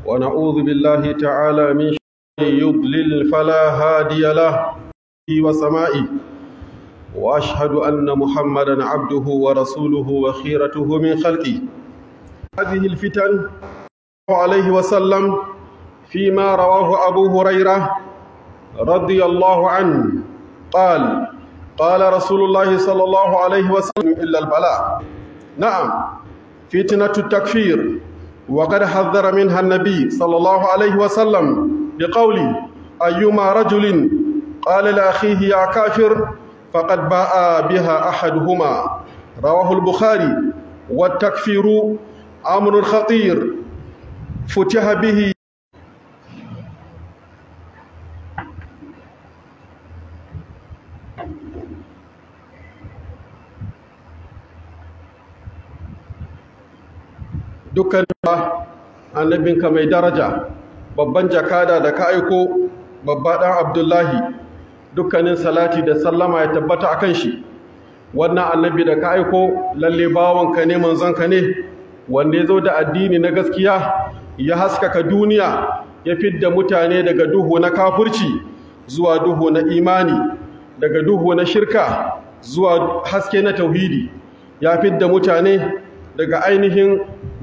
ونعوذ بالله تعالى من شر يضلل فلا هادي له وسمائه وأشهد أن محمدا عبده ورسوله وخيرته من خلقه هذه الفتن عليه وسلم فيما رواه أبو هريرة رضي الله عنه قال قال رسول الله صلى الله عليه وسلم إلا البلاء نعم فتنة التكفير وقد حذر منها النبي صلى الله عليه وسلم بقوله أيما رجل قال لأخيه يا كافر فقد باء بها أحدهما رواه البخاري والتكفير أمر خطير فتح به dukkan annabinka mai daraja babban jakada da ka aiko babba ɗan abdullahi dukkanin salati da sallama ya tabbata a kan shi wannan annabi da ka aiko lalle bawanka ne manzonka ne wanda ya zo da addini na gaskiya ya haskaka duniya ya fidda mutane daga duhu na kafurci zuwa duhu na imani daga duhu na shirka zuwa haske na tauhidi ya fidda mutane daga ainihin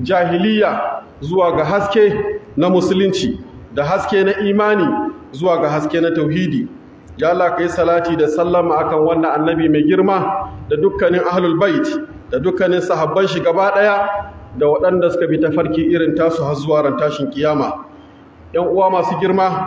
jahiliya zuwa ga haske na musulunci da haske na imani zuwa ga haske na tauhidi ya Allah kai salati da sallama akan wannan annabi mai girma da dukkanin ahlul bait da dukkanin sahabban shi gaba daya da waɗanda suka bi tafarki irin tasu har zuwa ran tashin kiyama yan uwa masu girma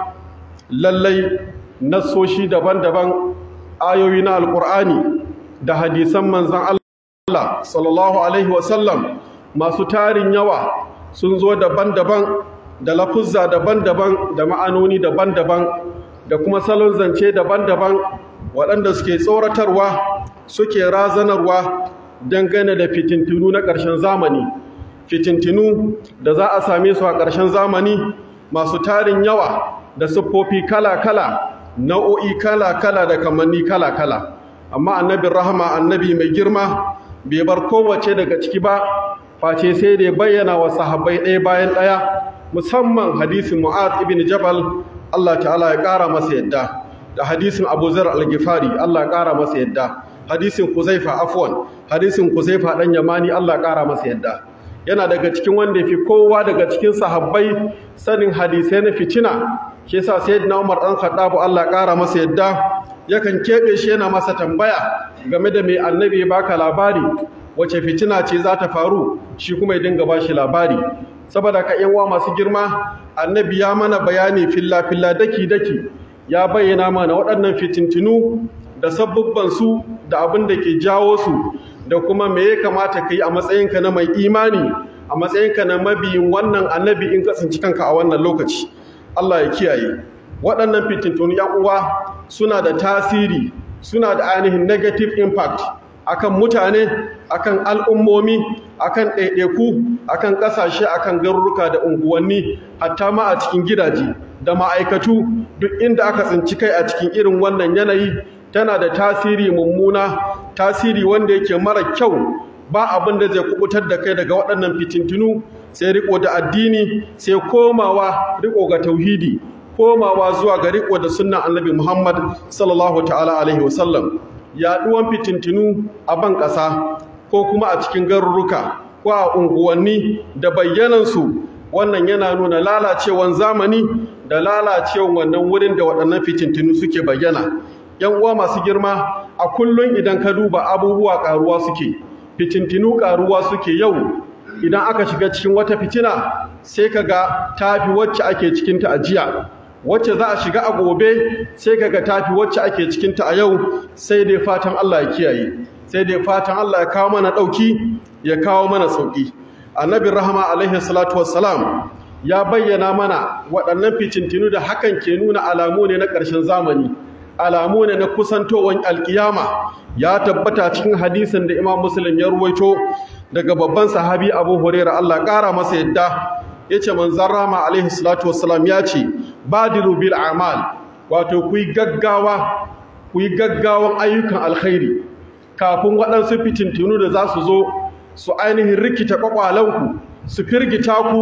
lallai nassoshi daban-daban ayoyi na alqur'ani da hadisan manzon Allah sallallahu alaihi wasallam masu tarin yawa sun zo daban-daban da lafuzza daban-daban da ma'anoni daban-daban da kuma salon zance daban-daban waɗanda suke tsoratarwa suke razanarwa dangane da fitintinu na ƙarshen zamani fitintinu da za a same su a ƙarshen zamani masu tarin yawa da siffofi kala-kala nau'o'i kala-kala da kamanni kala-kala amma annabin rahama annabi mai girma bai bar kowace daga ciki ba face sai da ya bayyana wa sahabbai ɗaya bayan ɗaya musamman hadisin mu'az ibn jabal Allah ta'ala ya ƙara masa yadda da hadisin Abu Zar al-Ghifari Allah ya ƙara masa yadda hadisin Kuzaifa afwan hadisin Kuzaifa dan Yamani Allah ya ƙara masa yadda yana daga cikin wanda yafi kowa daga cikin sahabbai sanin hadisai na fitina shi yasa sayyidina Umar dan Khattab Allah ya ƙara masa yadda yakan kebe shi yana masa tambaya game da mai annabi ya baka labari wace fitina ce za ta faru shi kuma ya dinga bashi labari saboda ka yan masu girma annabi ya mana bayani filla-filla daki-daki ya bayyana mana waɗannan fitintinu da sabubbansu da abin da ke jawo su da kuma me ya kamata ka yi a matsayinka na mai imani a matsayinka na mabiyin wannan annabi in kasance kanka a wannan lokaci Allah ya kiyaye waɗannan fitintunu yan uwa suna da tasiri suna da ainihin negative impact akan mutane akan al'ummomi akan ɗaiɗaiku akan ƙasashe akan garuruka da unguwanni hatta ma a cikin gidaje da ma'aikatu duk inda aka tsinci kai a cikin irin wannan yanayi tana da tasiri mummuna tasiri wanda yake mara kyau ba abin da zai kubutar da kai daga waɗannan fitintunu sai riko da addini sai komawa riko ga tauhidi komawa zuwa ga riko da sunnan annabi Muhammad sallallahu ta'ala alaihi wasallam yaduwan fitintinu a ban ƙasa ko kuma a cikin garuruka ko a unguwanni da bayyanansu wannan yana nuna lalacewan zamani da lalacewan wannan wurin da waɗannan fitintinu suke bayyana yan uwa masu girma a kullum idan ka duba abubuwa ƙaruwa suke fitintinu ƙaruwa suke yau idan aka shiga cikin wata fitina sai ka ga tafi wacce ake cikinta a jiya wacce za a shiga a gobe sai kaga tafi wacce ake cikinta a yau sai dai fatan Allah ya kiyaye sai dai fatan Allah ya kawo mana dauki ya kawo mana sauki annabi rahama alaihi salatu wassalam ya bayyana mana waɗannan ficintinu da hakan ke nuna alamu ne na ƙarshen zamani alamu ne na kusantowar alkiyama ya tabbata cikin hadisin da imam muslim ya ruwaito daga babban sahabi abu hurairah Allah ƙara masa yadda ya ce manzan rama alaihi salatu wasalam ya ce badiru bil amal wato ku yi gaggawa ku yi gaggawan ayyukan alkhairi kafin waɗansu fitintunu da za su zo su ainihin rikita ƙwaƙwalanku su firgita ku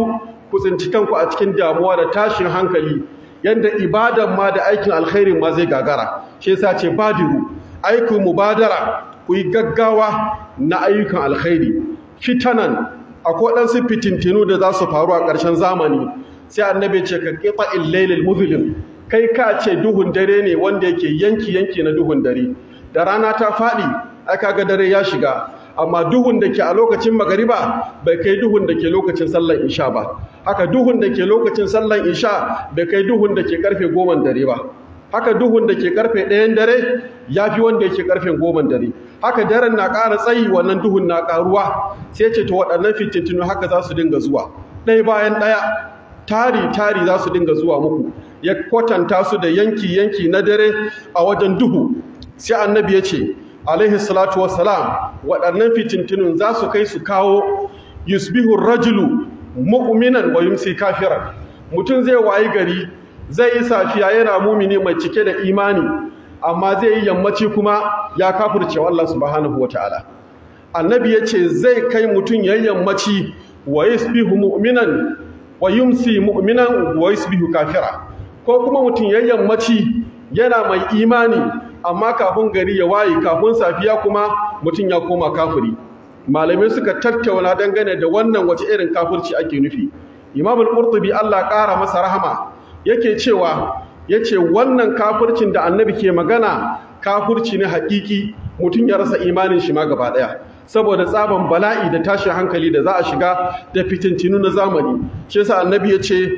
ku tsinci kanku a cikin damuwa da tashin hankali yanda ibadan ma da aikin alkhairin ma zai gagara shi yasa ce badiru aiku mubadara ku yi gaggawa na ayyukan alkhairi fitanan akwai waɗansu fitintinu da za su faru a ƙarshen zamani sai annabi ce ka ƙifa illailil muzlim kai ka ce duhun dare ne wanda yake yanki yanki na duhun dare da rana ta faɗi aka ga dare ya shiga amma duhun da ke a lokacin magariba bai kai duhun da ke lokacin sallan isha ba haka duhun da ke lokacin sallan isha bai kai duhun da ke karfe goman dare ba haka duhun da ke karfe ɗayan dare ya fi wanda yake karfe goman dare haka daren na ƙara tsayi wannan duhun na ƙaruwa sai ce ta waɗannan fitintinu haka za su dinga zuwa ɗaya bayan ɗaya tari tari za su dinga zuwa muku ya kwatanta su da yanki yanki na dare a wajen duhu sai annabi ya ce alaihi salatu wassalam waɗannan fitintinun za su kai su kawo yusbihu rajulu mu'minan wa yumsi kafiran mutum zai wayi gari zai yi safiya yana mumini mai cike da imani amma zai yi yammaci kuma ya kafirce wa Allah subhanahu wataala annabi ya ce zai kai mutum ya yammaci wa yusbihu mu'minan wa yumsi mu'minan wa yusbihu kafira ko kuma mutum ya yammaci yana mai imani amma kafin gari ya waye kafin safiya kuma mutum ya koma kafiri malamai suka tattauna dangane da wannan wace irin kafirci ake nufi imam al-qurtubi Allah ƙara masa rahama yake cewa yace wannan kafircin da annabi ke magana kafirci ne haƙiƙi mutum ya rasa imanin shi ma gaba ɗaya saboda tsaban bala'i da tashin hankali da za a shiga da fitintinu na zamani shi yasa annabi ya ce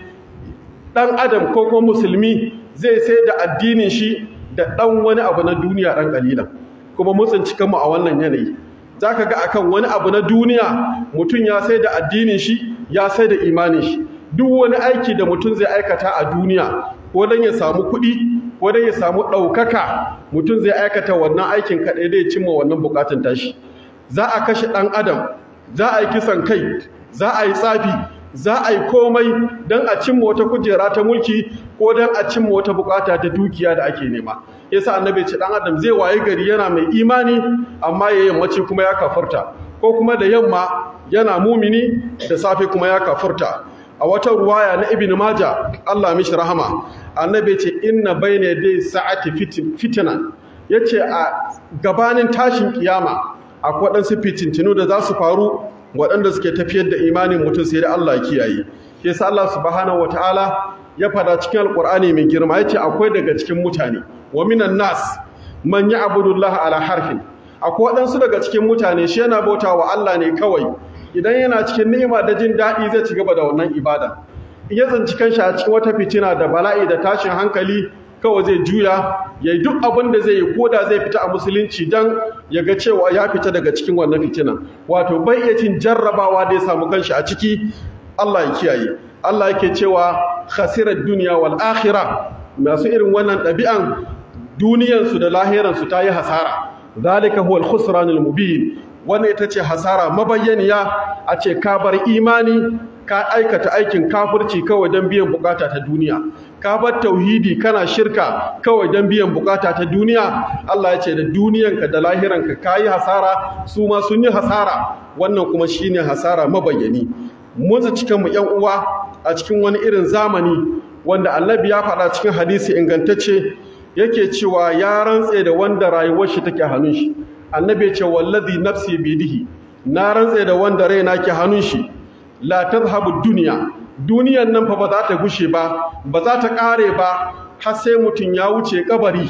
ɗan adam ko kuma musulmi zai sai da addinin shi da ɗan wani abu na duniya ɗan ƙalilan kuma mun tsinci kanmu a wannan yanayi za ka ga akan wani abu na duniya mutum ya sai da addinin shi ya sai da imanin shi duk wani aiki da mutum zai aikata a duniya ko don ya samu kuɗi ko don ya samu ɗaukaka mutum zai aikata wannan aikin kaɗai zai cimma wannan buƙatun tashi za a kashe ɗan adam za a yi kisan kai za a yi tsafi za a yi komai don a cimma wata kujera ta mulki ko don a cimma wata bukata ta dukiya da ake nema yasa annabi ce dan adam zai waye gari yana mai imani amma ya yammaci kuma ya kafurta ko kuma da yamma yana mumini da safe kuma ya kafurta a wata ruwaya na ibn maja Allah mishi rahama annabi ce inna bayna dai sa'ati fitna yace a gabanin tashin kiyama akwai waɗansu fitintinu da za su faru waɗanda suke tafiyar da imanin mutum sai da Allah kiyaye ke sa Allah subhanahu wataala ya fada cikin alqur'ani mai girma yace akwai daga cikin mutane wa minan nas man ya'budu Allah ala harfin akwai waɗansu daga cikin mutane shi yana bauta wa Allah ne kawai idan yana cikin ni'ima da jin daɗi zai ci gaba da wannan ibada in ya zanci kanshi a cikin wata fitina da bala'i da tashin hankali kawai zai juya ya yi duk abin da zai yi ko da zai fita a musulunci don ya ga cewa ya fita daga cikin wannan fitinan wato bai iya cin jarrabawa da ya samu kanshi a ciki Allah ya kiyaye Allah yake cewa khasirar duniya wal akhira masu irin wannan ɗabi'an duniyansu da lahiransu ta yi hasara zalika huwa al-khusranul mubin wannan ita ce hasara mabayyaniya a ce ka bar imani ka aikata aikin kafirci kawai don biyan bukata ta duniya ka bar tauhidi kana shirka kawai don biyan bukata ta duniya Allah ya ce da duniyanka da lahiranka ka yi hasara su ma sun yi hasara wannan kuma shine hasara mabayyani mun cikin mu yan uwa a cikin wani irin zamani wanda annabi ya faɗa cikin hadisi ingantacce yake cewa ya rantse da wanda rayuwar shi take hannun shi annabi ya ce wallazi nafsi bidihi na rantse da wanda raina ke hannun shi la tadhhabu dunya duniyan nan fa ba za ta gushe ba ba za ta kare ba har sai mutun ya wuce kabari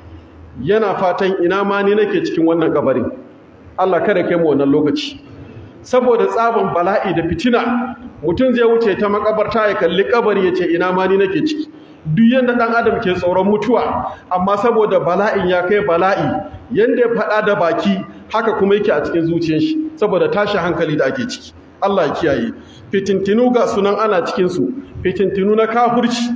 yana fatan ina ma ni nake cikin wannan kabarin Allah kada kai mu wannan lokaci saboda tsaban bala'i da fitina mutun zai wuce ta makabarta ya kalli kabari ya ce ina ma ni nake ciki duk yanda dan adam ke tsoron mutuwa amma saboda bala'in ya kai bala'i yanda ya faɗa da baki haka kuma yake a cikin zuciyar shi saboda tashi hankali da ake ciki Allah ya kiyaye fitintinu ga sunan ana cikin su fitintinu na kafirci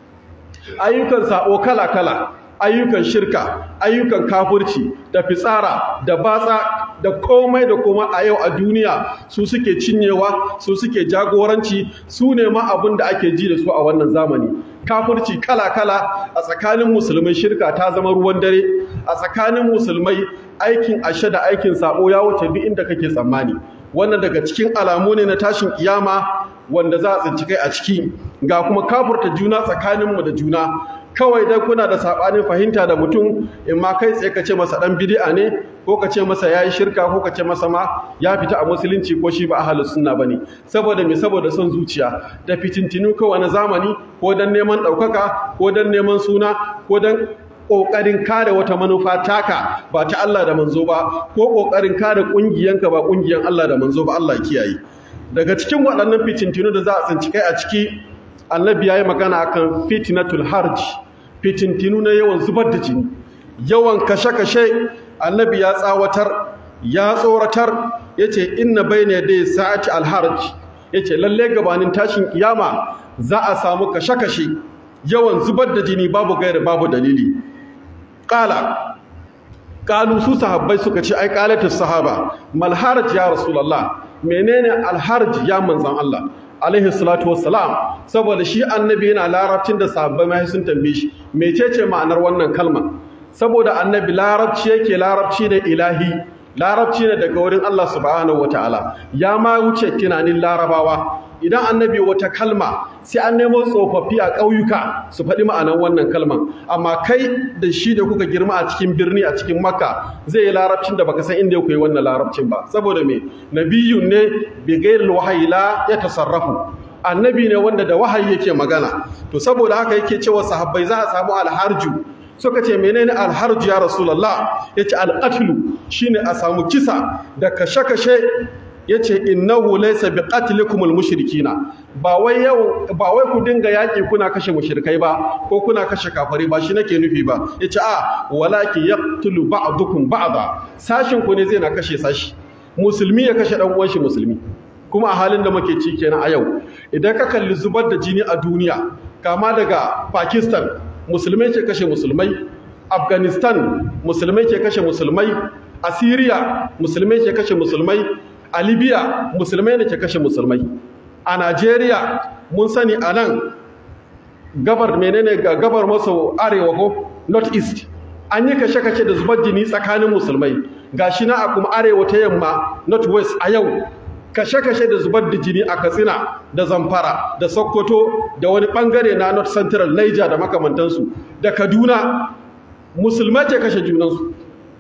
ayyukan sabo kala-kala ayyukan shirka ayyukan kafirci da fitsara da batsa da komai da komai a yau a duniya su suke cinyewa su suke jagoranci su ne ma abin da ake ji da su a wannan zamani kafirci kala-kala a tsakanin musulmai shirka ta zama ruwan dare a tsakanin musulmai aikin ashe da aikin sabo ya wuce duk inda kake tsammani wannan daga cikin alamu ne na tashin kiyama wanda za a tsinci kai a ciki ga kuma kafurta juna tsakaninmu da juna kawai dai kuna da sabanin fahimta da mutum in ma kai tsaye ka ce masa dan bid'a ne ko ka ce masa yayi shirka ko ka ce masa ma ya fita a musulunci ko shi ba ahlus sunna bane saboda me saboda son zuciya da fitintinu kawai na zamani ko dan neman daukaka ko dan neman suna ko dan kokarin kare wata manufa taka ba ta Allah da manzo ba ko kokarin kare kungiyanka ba kungiyan Allah da manzo ba Allah kiyaye daga cikin waɗannan fitintinu da za a tsinci kai a ciki annabi ya yi magana akan fitnatul harj fitintinu na yawan zubar da jini yawan kashe-kashe annabi ya tsawatar ya tsoratar ya ce inna bayna dai sa'ati alharj ya ce lalle gabanin tashin kiyama za a samu kashe-kashe yawan zubar da jini babu gaira babu dalili ƙala ƙalu su sahabbai suka ce ai ƙalatus sahaba malharaj ya rasulallah menene alharj ya manzan Allah alaihi salatu wassalam saboda shi annabi yana larabcin da sahabbai mai sun tambaye shi mecece ma'anar wannan kalma saboda annabi larabci yake larabci ne ilahi larabci ne daga wurin Allah subhanahu wataala ya ma wuce tunanin larabawa idan annabi wata kalma sai an nemo tsofaffi a ƙauyuka su faɗi ma'anar wannan kalman amma kai da shi da kuka girma a cikin birni a cikin makka zai yi larabcin da baka san inda ya koyi wannan larabcin ba saboda me nabiyun ne bi ghairil wahyi la ya tasarrafu annabi ne wanda da wahayi yake magana to saboda haka yake cewa sahabbai za a samu alharju suka ce menene alharju ya rasulullah yace alqatlu shine a samu kisa da kashe-kashe yace innahu laysa biqatlikum almushrikina ba wai yau ba wai ku dinga yaki kuna kashe mushrikai ba ko kuna kashe kafari ba shi nake nufi ba yace a walaki yaqtulu ba'dukum ba'da sashin ku ne zai na kashe sashi musulmi ya kashe dan uwan shi musulmi kuma a halin da muke ci kenan a yau idan ka kalli zubar da jini a duniya kama daga Pakistan musulmai ke kashe musulmai Afghanistan musulmai ke kashe musulmai a Syria musulmai ke kashe musulmai a libya musulmai ne ke kashe musulmai a najeriya mun sani a nan gabar menene ga gabar maso arewa ko north east an yi kashe-kashe da zubar jini tsakanin musulmai ga shi na a kuma arewa ta yamma north west a yau kashe-kashe da zubar da jini a katsina da zamfara da sokoto da wani bangare na north central niger da makamantansu da kaduna musulmai ke kashe junansu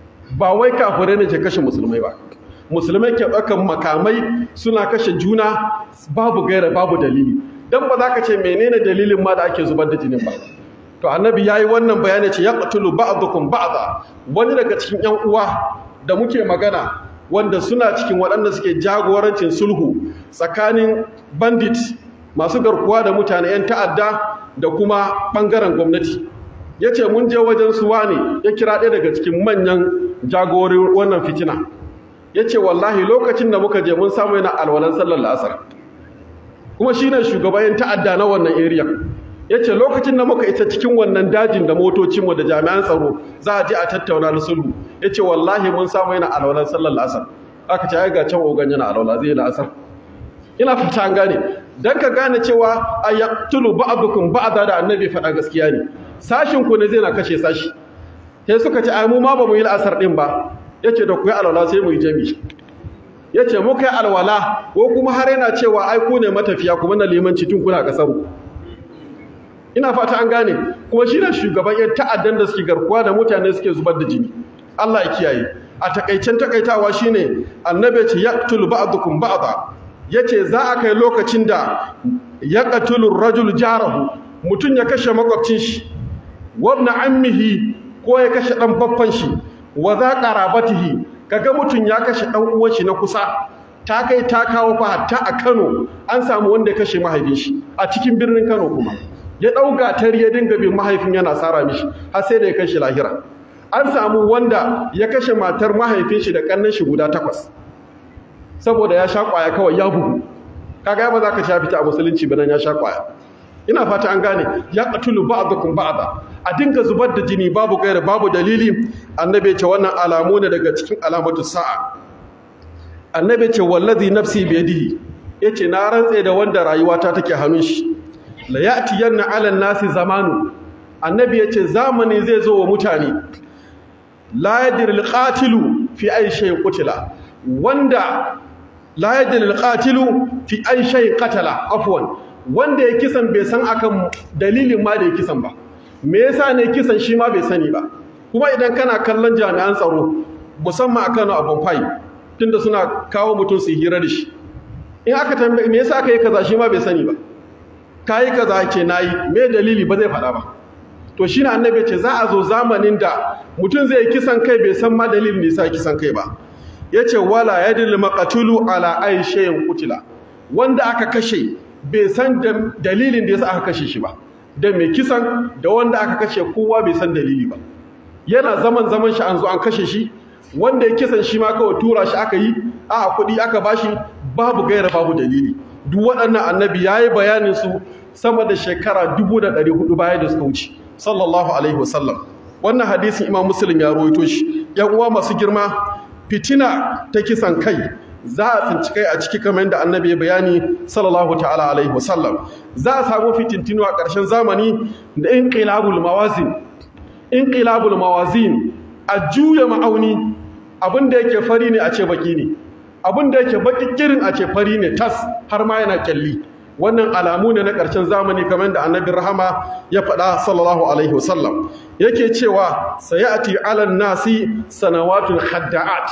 ba wai kafirai ne ke kashe musulmai ba musulmai ke ɗaukan makamai suna kashe juna babu gaira babu dalili don ba za ka ce menene dalilin ma da ake zubar da jinin ba to annabi ya yi wannan bayani ce ya ƙatulu ba'adukum ba'ada wani daga cikin yan uwa da muke magana wanda suna cikin waɗanda suke jagorancin sulhu tsakanin bandit masu garkuwa da mutane 'yan ta'adda da kuma ɓangaren gwamnati ya ce mun je wajen suwa ne ya kira ɗaya daga cikin manyan jagorin wannan fitina ya ce wallahi lokacin da muka je mun samu yana alwalan sallar la'asar kuma shi ne shugaban ta'adda na wannan area ya ce lokacin da muka isa cikin wannan dajin da motocinmu da jami'an tsaro za a je a tattauna na sulhu ya ce wallahi mun samu yana alwalan sallar la'asar aka ce ga can ogan yana alwala zai la'asar ina fata an gane dan ka gane cewa a yaqtulu ba'dukum ba'da da annabi faɗa gaskiya ne sashin ku ne zai na kashe sashi sai suka ce ai mu ma ba mu yi la'asar din ba yace da ku yi alwala sai mu yi jami yace mu kai alwala ko kuma har yana cewa ai ku ne matafiya kuma na limanci tun kuna kasaru ina fata an gane kuma shi ne shugaban yan ta'addan da suke garkuwa da mutane suke zubar da jini Allah ya kiyaye a takaicen takaitawa shine annabi ce yaqtul ba'dukum ba'da yace za a kai lokacin da yaqtulu rajul jarahu mutun ya kashe makwabcin shi wabna ammihi ko ya kashe dan baffan shi wa za qarabatihi kaga mutun ya kashe dan uwan shi na kusa ta kai ta kawo fa hatta a Kano an samu wanda ya kashe mahaifin shi a cikin birnin Kano kuma ya dauka tariya dinga bin mahaifin yana sara mishi har sai da ya kashe lahira an samu wanda ya kashe matar mahaifin shi da kannan shi guda takwas saboda ya sha kwaya kawai ya bugu kaga ba za ka sha fita a musulunci ba nan ya sha kwaya ina fata an gane ya qatulu ba'dukum ba'da a dinga zubar da jini babu gaira babu dalili annabi ya ce wannan alamu ne daga cikin alamatu sa'a annabi ya ce wallazi nafsi biyadihi yace na rantse da wanda rayuwata take hannun shi la ya'tiyanna 'ala nasi zamanu annabi yace zamani zai zo wa mutane la yadiril qatilu fi ay shay'in qutila wanda la yadil qatilu fi ay shay qatala afwan wanda ya kisan bai san akan dalilin ma da ya kisan ba me yasa ne kisan shi ma bai sani ba kuma idan kana kallon jami'an tsaro musamman akan abun fai tunda suna kawo mutum su hira da shi in aka tambaye me yasa aka yi kaza shi ma bai sani ba kayi kaza ce nayi me dalili ba zai faɗa ba to shine annabi ce za a zo zamanin da mutum zai kisan kai bai san ma dalilin da yasa kisan kai ba yace wala yadil maqtulu ala ay shay'in qutila wanda aka kashe bai san dalilin da yasa aka kashe shi ba da mai kisan da wanda aka kashe kowa bai san dalili ba yana zaman zaman shi an zo an kashe shi wanda ya kisan shi ma kawai tura shi aka yi a kuɗi aka bashi babu gaira babu dalili duk waɗannan annabi ya yi bayanin su sama da shekara dubu da ɗari hudu baya da suka wuce sallallahu alaihi wasallam wannan hadisin imam muslim ya rawaito shi yan uwa masu girma fitina ta kisan kai za a tsinci kai a ciki kamar yadda annabi ya bayani sallallahu ta'ala alaihi wasallam za a samu fitintinu a ƙarshen zamani da inqilabul mawazin inqilabul mawazin a juya ma'auni abin da yake fari ne a ce baki ne abin da yake baki kirin a ce fari ne tas har ma yana kyalli wannan alamu ne na ƙarshen zamani kamar da annabi rahama ya faɗa sallallahu alaihi wasallam yake cewa sayati alan nasi sanawatun hadda'at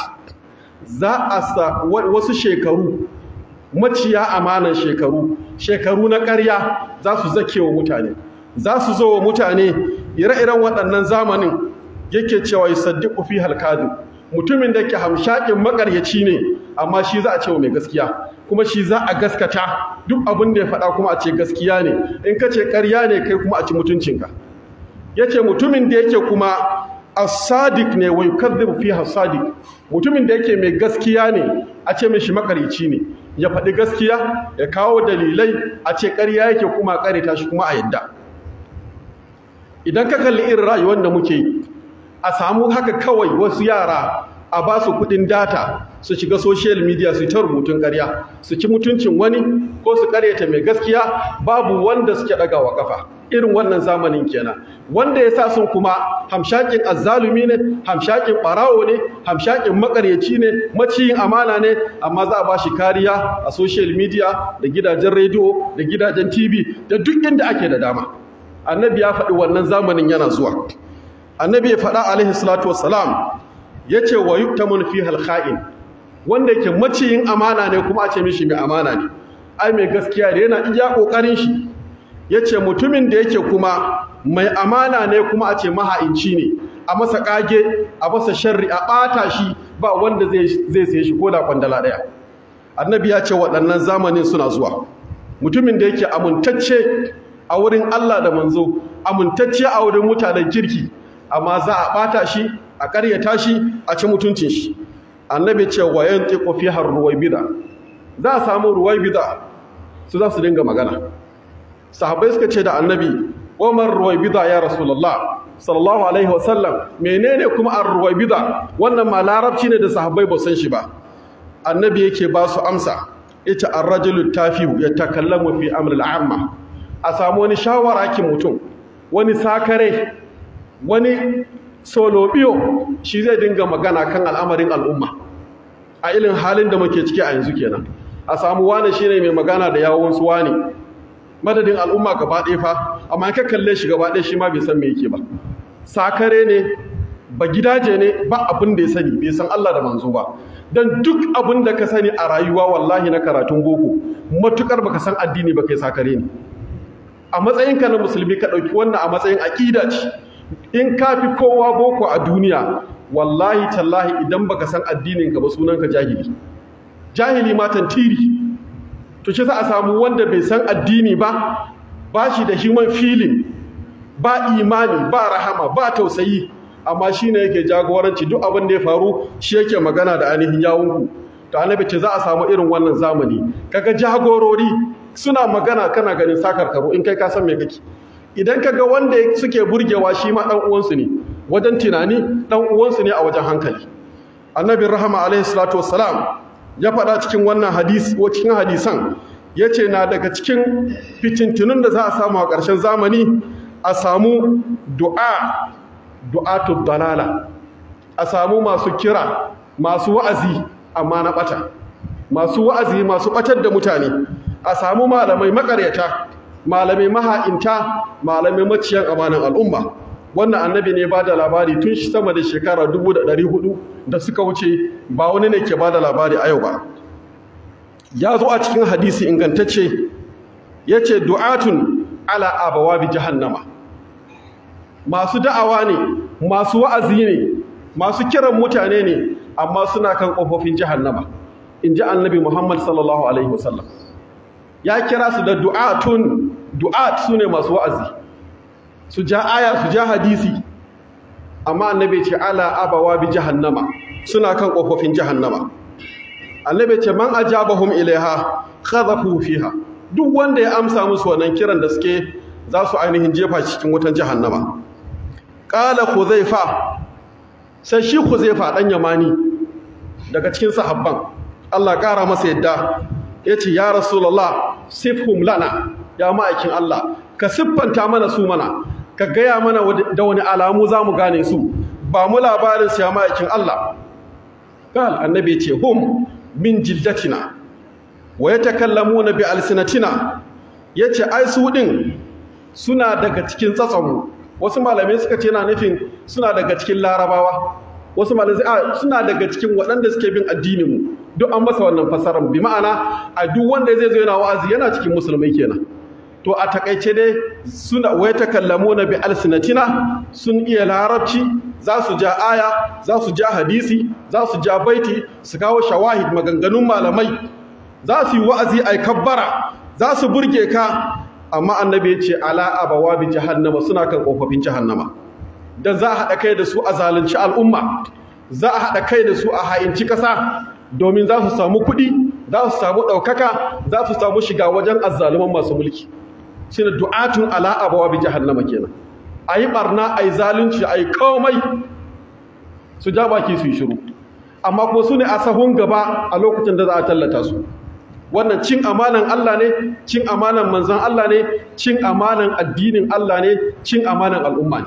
za a sa wasu shekaru maciya amanan shekaru shekaru na ƙarya za su zake wa mutane za su zo wa mutane ire-iren waɗannan zamanin yake cewa yusaddiqu fi halkadu mutumin da ke hamshakin makaryaci ne amma shi za a ce wa mai gaskiya kuma shi za a gaskata duk abin da ya faɗa kuma a ce gaskiya ne in ka ce ƙarya ne kai kuma a ci mutuncinka ya ce mutumin da yake kuma as-sadiq ne wa yukadhibu fiha sadiq mutumin da yake mai gaskiya ne a ce mai shi makaryaci ne ya faɗi gaskiya ya kawo dalilai a ce ƙarya yake kuma ƙareta shi kuma a yadda idan ka kalli irin rayuwar da muke yi a samu haka kawai wasu yara a ba su kudin data su shiga social media su ta rubutun ƙarya su ci mutuncin wani ko su ƙaryata mai gaskiya babu wanda suke ɗagawa kafa irin wannan zamanin kenan wanda ya sa sun kuma hamshakin azzalumi ne hamshakin ɓarawo ne hamshakin makaryaci ne maciyin amana ne amma za a ba shi kariya a social media da gidajen rediyo da gidajen tv da duk inda ake da dama annabi ya faɗi wannan zamanin yana zuwa annabi ya faɗa alaihi salatu wassalam ya ce wa yuktamun fi halkha'in wanda yake maciyin amana ne kuma a ce mishi mai amana ne ai mai gaskiya da yana iya ƙoƙarin shi ya ce mutumin da yake kuma mai amana ne kuma a ce maha'inci ne a masa ƙage a masa sharri a ɓata shi ba wanda zai sai shi ko da kwandala ɗaya annabi ya ce waɗannan zamanin suna zuwa mutumin da yake amintacce a wurin Allah da manzo amintacce a wurin mutanen kirki amma za a ɓata shi a ƙaryata shi a ci mutuncin shi annabi ce wa yantiqu fi har ruwaybida za a samu ruwaybida su za su dinga magana sahabbai suka ce da annabi Umar ruwaybida ya rasulullah sallallahu alaihi wasallam menene kuma ar ruwaybida wannan ma larabci ne da sahabbai ba san shi ba annabi yake ba su amsa ita ar-rajulu tafiu yatakallamu fi amr al-amma a samu wani shawara ki mutum wani sakare wani solobiyo shi zai dinga magana kan al'amarin al'umma a ilin halin da muke ciki a yanzu kenan a samu wane shine mai magana da yawon su wane madadin al'umma gaba ɗaya fa amma ka kalle shi gaba ɗaya shi ma bai san me yake ba sakare ne ba gidaje ne ba abin da ya sani bai san Allah da manzo ba dan duk abin da ka sani a rayuwa wallahi na karatun boko matukar baka san addini ba kai sakare ne a matsayinka na musulmi ka ɗauki wannan a matsayin aƙida ce in ka fi kowa boko a duniya wallahi tallahi idan baka san addininka ba sunanka jahili jahili ma tantiri to shi za a samu wanda bai san addini ba ba shi da human feeling ba imani ba rahama ba tausayi amma shi ne yake jagoranci duk abin da ya faru shi yake magana da ainihin yawunku to annabi ce za a samu irin wannan zamani kaga jagorori suna magana kana ganin sakarkaru in kai ka san me kake idan kaga wanda suke burgewa shi ma dan uwansu ne wajen tunani dan uwansu ne a wajen hankali annabi rahama alaihi salatu wassalam ya faɗa cikin wannan hadisi ko cikin hadisan yace na daga cikin fitintunun da za a samu a ƙarshen zamani a samu du'a du'atud dalala a samu masu kira masu wa'azi amma na bata masu wa'azi masu ɓatar da mutane a samu malamai makaryata malamai maha'inta malamai maciyan amanan al'umma wannan annabi ne ba da labari tun shi sama da shekara 400 da suka wuce ba wani ne ke ba da labari a yau ba ya zo a cikin hadisi ingantacce ya ce du'atun ala abawa bi jahannama masu da'awa ne masu wa'azi ne masu kiran mutane ne amma suna kan ƙofofin jahannama in ji annabi muhammad sallallahu alaihi wasallam ya kira su da du'atun du'at su ne masu wa'azi su ja aya su ja hadisi amma annabi ce ala abawa bi jahannama suna kan ƙofofin jahannama annabi ce man ajabahum ilaiha khadhafu fiha duk wanda ya amsa musu wannan kiran da suke za su ainihin jefa cikin wutan jahannama qala khuzaifa sai shi khuzaifa dan yamani daga cikin sahabban Allah ƙara masa yadda yace ya rasulullah sifhum lana ya ma'aikin Allah ka siffanta mana su mana ka gaya mana da wani alamu za mu gane su ba mu labarin su ya ma'aikin Allah qal annabi ce hum min jildatina wa yatakallamuna bi alsinatina yace ai su din suna daga cikin tsatsanmu wasu malamai suka ce na nufin suna daga cikin larabawa wasu malamai a suna daga cikin waɗanda suke bin addininmu duk an masa wannan fasarar bi ma'ana a duk wanda zai zo yana wa'azi yana cikin musulmai kenan to a takaice dai suna wai takallamuna bi alsinatina sun iya larabci za su ja aya za su ja hadisi za su ja baiti su kawo shawahid maganganun malamai za su yi wa'azi ai kabbara za su burge ka amma annabi ya ce ala abawa bi jahannama suna kan kofofin jahannama dan za a haɗa kai da su a zalunci al'umma za a haɗa kai da su a ha'inci ƙasa domin za su samu kuɗi za su samu ɗaukaka za su samu shiga wajen azzaluman masu mulki shi ne du'atun ala abawa bi jahannama kenan a yi ɓarna a yi zalunci a yi komai su ja baki su yi shiru amma kuma su ne a sahun gaba a lokacin da za a tallata su wannan cin amanan Allah ne cin amanan manzan Allah ne cin amanan addinin Allah ne cin amanan al'umma ne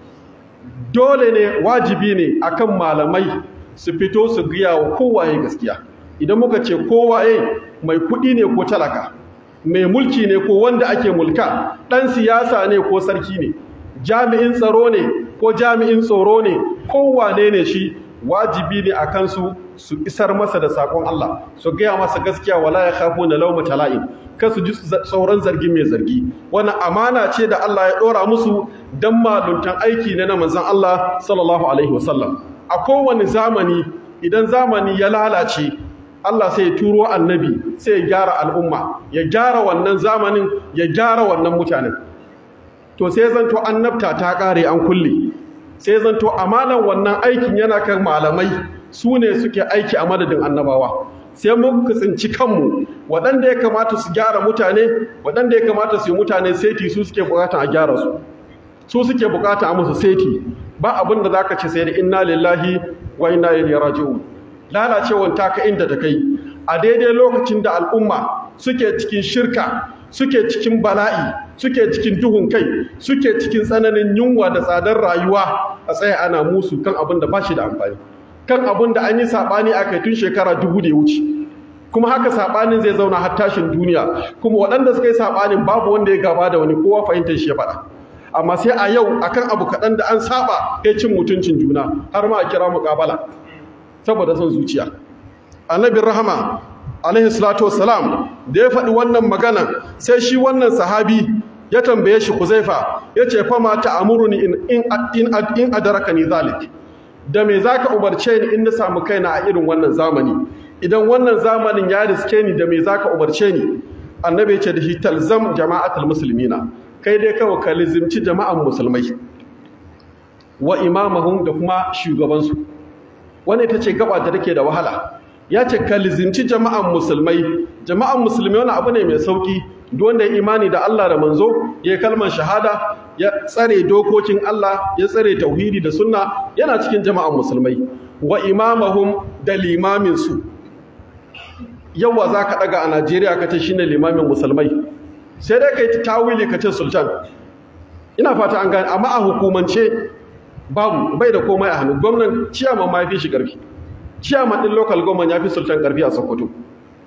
dole ne wajibi ne akan malamai su fito su gaya wa kowaye gaskiya idan muka ce kowaye mai kuɗi ne ko talaka mai mulki ne ko wanda ake mulka ɗan siyasa ne ko sarki ne jami'in tsaro ne ko jami'in tsoro ne kowane ne shi wajibi ne a kansu su isar masa da sakon Allah su gaya masa gaskiya wala ya khafu na lauma tala'in kan su ji tsoron zargi mai zargi wannan amana ce da Allah ya dora musu dan maluntan aiki ne na manzon Allah sallallahu alaihi wasallam a kowane zamani idan zamani ya lalace Allah sai ya turo annabi sai ya gyara al'umma ya gyara wannan zamanin ya gyara wannan mutanen to sai zanto annabta ta kare an kulle sai zanto amanan wannan aikin yana kan malamai su ne suke aiki a madadin annabawa sai muka tsinci kanmu waɗanda ya kamata su gyara mutane waɗanda ya kamata su yi mutane seti su suke bukata a gyara su su suke bukata a musu seti ba abin da zaka ce sai da inna lillahi wa inna ilaihi raji'un lalacewan ta ka inda ta kai a daidai lokacin da al'umma suke cikin shirka suke cikin bala'i suke cikin duhun kai suke cikin tsananin yunwa da tsadar rayuwa a tsaye ana musu kan abin da ba shi da amfani kan abin da an yi saɓani a kai tun shekara dubu da ya wuce kuma haka saɓanin zai zauna har tashin duniya kuma waɗanda suka yi saɓanin babu wanda ya gaba da wani kowa fahimtar shi ya faɗa amma sai a yau akan abu kaɗan da an saba ya cin mutuncin juna har ma a kira muƙabala saboda son zuciya annabin rahama alaihi salatu wassalam da ya faɗi wannan magana sai shi wannan sahabi ya tambaye shi Huzaifa yace fa ma ta'amuruni in in in in adarakani zalik da me zaka umarce ni in na samu kaina a irin wannan zamani idan wannan zamanin ya riske ni da me zaka umarce ni annabi yace da shi talzam jama'atul muslimina kai dai kawai ka lizimci jama'an musulmai wa imamahum da kuma shugabansu wannan ita ce gaba da take da wahala ya ce ka lizinci jama'an musulmai jama'an musulmai wani abu ne mai sauki wanda ya imani da Allah da manzo ya kalmar shahada ya tsare dokokin Allah ya tsare tauhidi da sunna yana cikin jama'an musulmai wa imamahum da limamin su yawa zaka daga a Najeriya kace shine limamin musulmai sai dai kai tawili kace sultan ina fata an gane amma a hukumance babu bai da komai a hannu gwamnan ciyaman ma fi shi karfi ciyaman din local government ya fi sultan karfi a Sokoto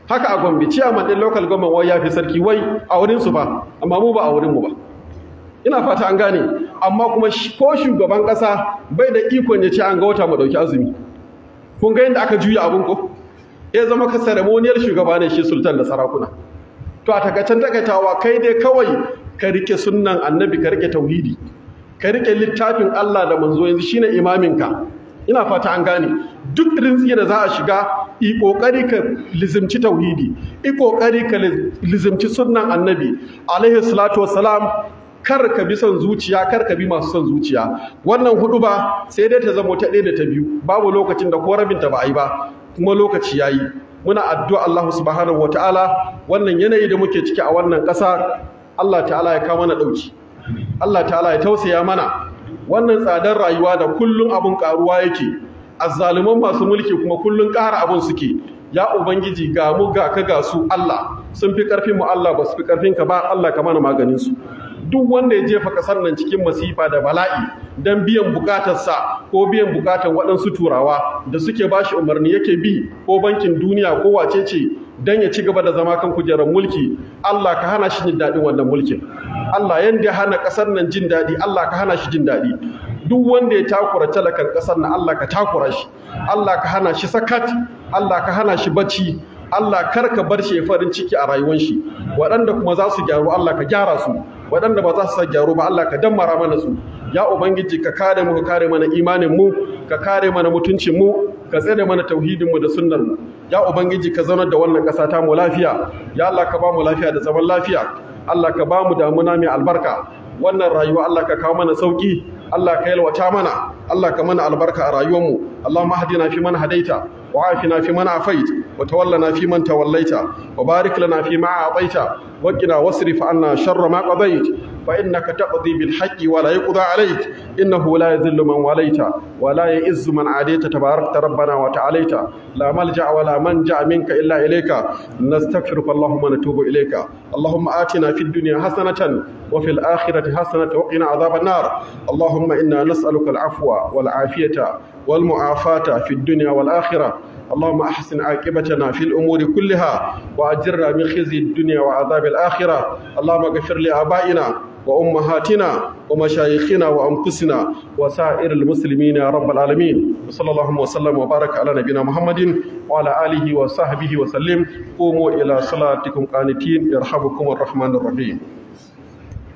haka a gombe ciyaman ɗin local government wai ya fi sarki wai a wurinsu ba amma mu ba a wurinmu ba ina fata an gane amma kuma ko shugaban ƙasa bai da ikon ya ce an ga wata mu ɗauki azumi kun ga yadda aka juya abin ko ya zama ka ceremoniyar shugaba ne shi sultan da sarakuna to a takaicen takaitawa kai dai kawai ka rike sunnan annabi ka rike tauhidi ka rike littafin Allah da manzo yanzu shine imaminka ina fata an gane duk rintsi da za a shiga i kokari ka lizimci tauhidi i kokari ka lizimci sunnan annabi alaihi salatu wassalam kar ka bi son zuciya kar ka bi masu son zuciya wannan hudu ba sai dai ta zama ta ɗaya da ta biyu babu lokacin da ko rabinta ba a yi ba kuma lokaci yayi muna addu'a Allah subhanahu wataala wannan yanayi da muke ciki a wannan ƙasa Allah ta'ala ya kawo mana ɗauki Allah ta'ala ya tausaya mana wannan tsadar rayuwa da kullun abun karuwa yake azzaluman masu mulki kuma kullun ƙara abun suke ya ubangiji ga mu ga ka ga su Allah sun fi ƙarfin mu Allah ba su fi ƙarfin ka ba Allah ka mana maganin su duk wanda ya jefa kasar nan cikin masifa da bala'i don biyan bukatarsa ko biyan bukatar waɗansu turawa da suke bashi umarni yake bi ko bankin duniya ko wace ce don ya ci gaba da zama kan kujerar mulki Allah ka hana shi jin daɗin wannan mulkin Allah yanda ya hana ƙasar nan jin daɗi Allah ka hana shi jin daɗi duk wanda ya takura talakan ƙasar nan Allah ka takura shi Allah ka hana shi sakat Allah ka hana shi bacci Allah kar ka bar shi farin ciki a rayuwar shi waɗanda kuma za su gyaru Allah ka gyara su waɗanda ba za su gyaru ba Allah ka dammara mana su ya ubangiji ka kare mu ka kare mana imanin mu ka kare mana mutuncin mu ka tsare mana tauhidin mu da sunnar mu ya ubangiji ka zaunar da wannan ƙasa ta mu lafiya ya Allah ka ba mu lafiya da zaman lafiya Allah ka ba mu damuna mai albarka wannan rayuwa Allah ka kawo mana sauki Allah ka yalwata mana Allah ka mana albarka a rayuwarmu Allahumma hadina fi man hadaita wa afina fi man afait wa tawallana fi man tawallaita wa barik lana fi ma a'taita wa qina wasrif anna sharra ma qadait fa innaka taqdi bil haqqi wa la yuqda alayk innahu la yadhillu man walaita wa la ya'izzu man adaita tabarakta rabbana wa ta'alaita la malja wa la manja minka illa ilayka nastaghfiruka Allahumma natubu ilayka Allahumma atina fid dunya hasanatan wa fil akhirati hasanatan wa qina adhaban nar Allahumma inna nas'aluka al-afwa wal afiyata wal mu'afata fid dunya wal akhirah اللهم أحسن عاقبتنا في الأمور كلها وأجرنا من خزي الدنيا وعذاب الآخرة اللهم اغفر لآبائنا وأمهاتنا ومشايخنا وأنفسنا وسائر المسلمين يا رب العالمين وصلى الله وسلم وبارك على نبينا محمد وعلى آله وصحبه وسلم قوموا إلى صلاتكم قانتين يرحمكم الرحمن الرحيم